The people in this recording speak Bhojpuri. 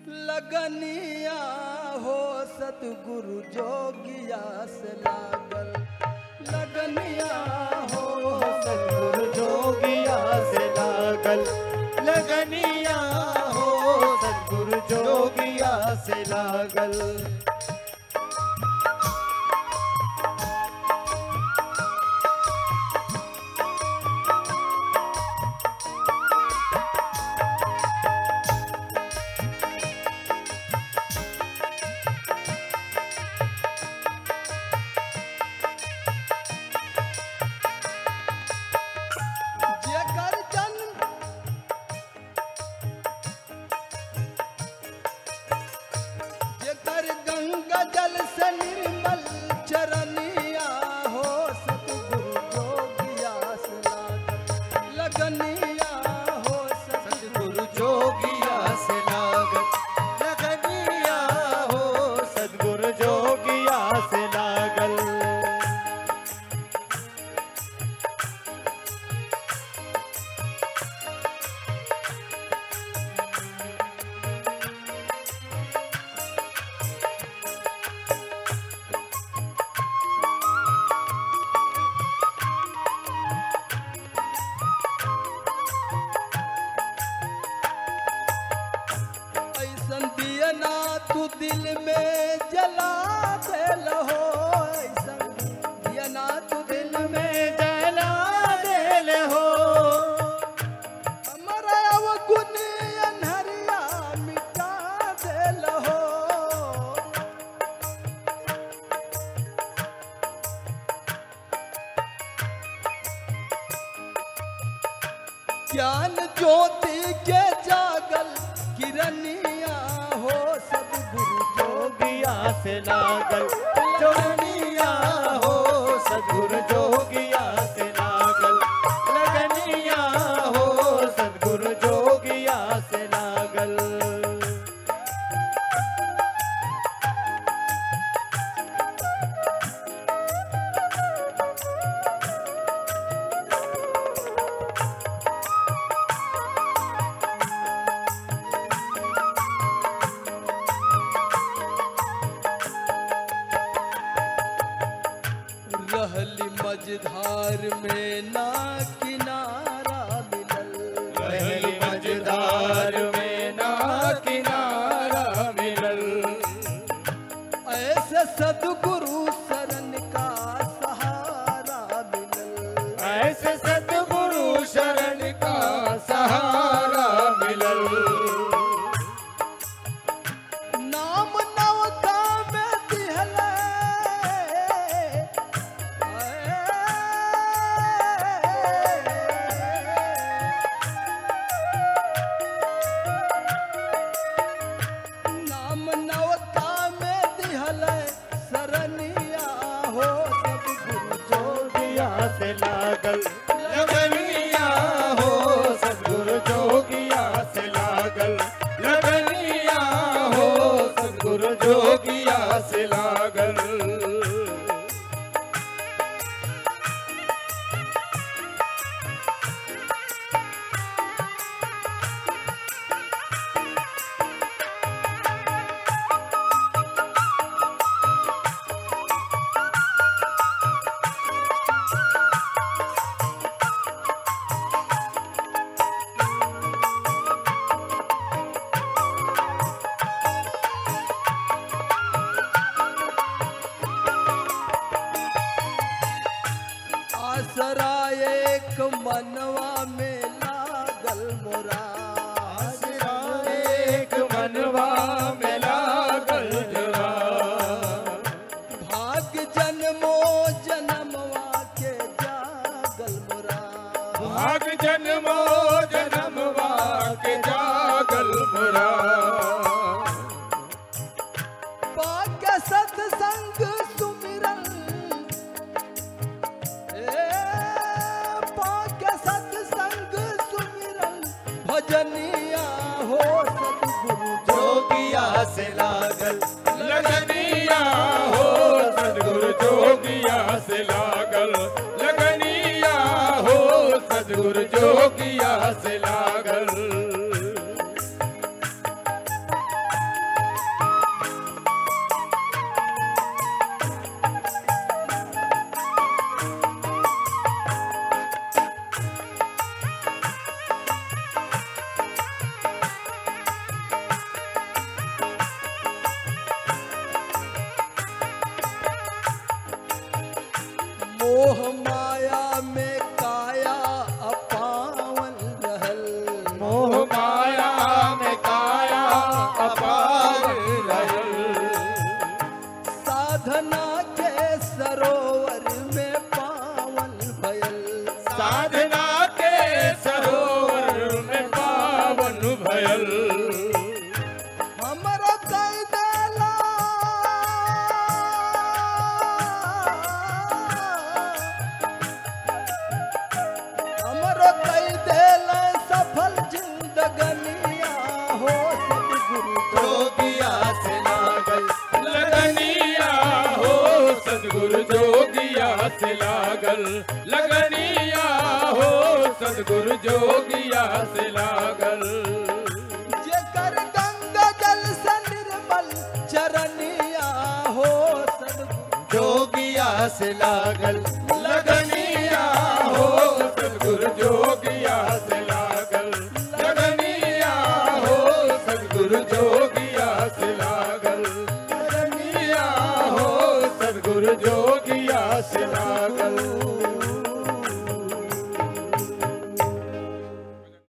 लगनिया हो सतगुरु जोगिया से लागल लगनिया हो सतगुरु जोगिया से लागल लगनिया हो सतगुरु जोगिया से लागल जेकर जन्म जेकर गंगा जल से निर्मल चरनिया हो सतगुरु जोगिया से लागल लगनिया हो सतगुरु जोगिया से लागल लगनिया हो सतगुरु जोगिया से लागल ऐसन दिया ना तू दिल में जला दे लहो ऐसन दिया ना तू दिल में में जला देल हो हमारा अवगुण अनहरिया मिटा दे लहो ज्ञान ज्योति के जागल किरनिया हो सदगुरु जोगिया से लागल जोगिया हो सतगुरु जोगिया से लागल लगनिया हो सतगुरु जोगिया से लागल रहली मझधार में ना किनारा मिलल रहली मझधार में ना किनारा मिलल ऐसे सदगुरु शरण का सहारा मिलल ऐसे सतगुरु शरण का सहारा मिलल नाम नवका में दिहले नाम नवका में दिहले शरनिया हो सदगुरु जोगिया से लागल लगनिया हो सतगुरु जोगिया से लागल लगनिया हो सतगुरु जोगिया से लागल आसरा एक मनवा में लागल मोरा आसरा एक मनवा में लागल जरा भाग जन्मो जन्मवा के जागल मोरा भाग जन्मो जन्मवा के जागल मुरा पाक सत्संग सुमिरन ए पाक सत्संग सुमिरन भजनिया हो सतगुरु जोगिया से लागल लगनिया हो सदगुरु जोगिया से लागल लगनिया हो सदगुरु जोगिया से लागल लागल लगनिया हो सदगुरु जोगिया से लागल जेकर गंगा जल से निर्मल चरनिया हो सदगुरु जोगिया से लागल लगनिया हो सदगुरु जोगिया से